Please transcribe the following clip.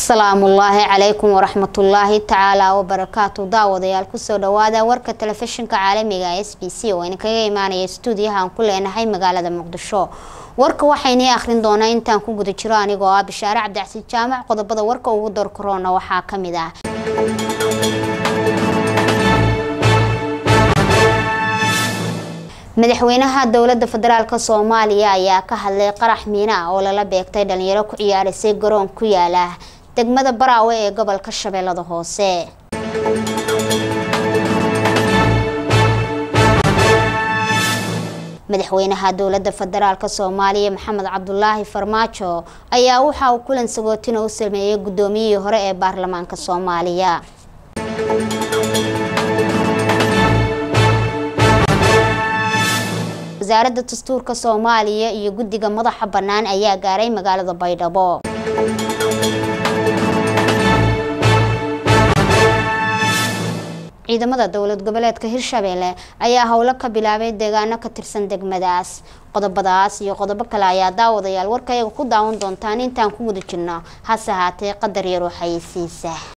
asalaamullaahi calaykum waraxmatullaahi tacaala wabarakaatu daawadayaal kusoo dhawaada warka telefishinka caalamiga s b c oo idinkaga imaanaya stuudiyaha aan ku leenahay magaalada muqdisho warka waxaynii akhrin doonaa intaan ku guda jiro anigoo ah bishaare cabdicasiid jaamac qodobada warka ugu door korona waxaa ka mid ah madaxweynaha dowlada federaalk soomaaliya ayaa ka hadlay qarax miina ah oo lala beegtay dhalinyaro ku ciyaarisay garoon ku yaala degmada baraawe ee gobolka shabeellada hoose madaxweynaha dowlada federaalk soomaaliya maxamed cabdulaahi farmaajo ayaa waxa uu kulan sagootina u sameeyey guddoomiyihii hore ee baarlamaanka soomaaliya wasaaradda dastuurka soomaaliya iyo guddiga madaxa bannaan ayaa gaaray magaalada baydhabo ciidamada dowlad goboleedka hirshabeelle ayaa howlo ka bilaabay deegaano ka tirsan degmadaas qodobadaas iyo qodobo kale ayaa daawadayaal warkayaga ku daawan doontaan intaan ku guda jirno hase haatee qadar yaroo xayeysiisa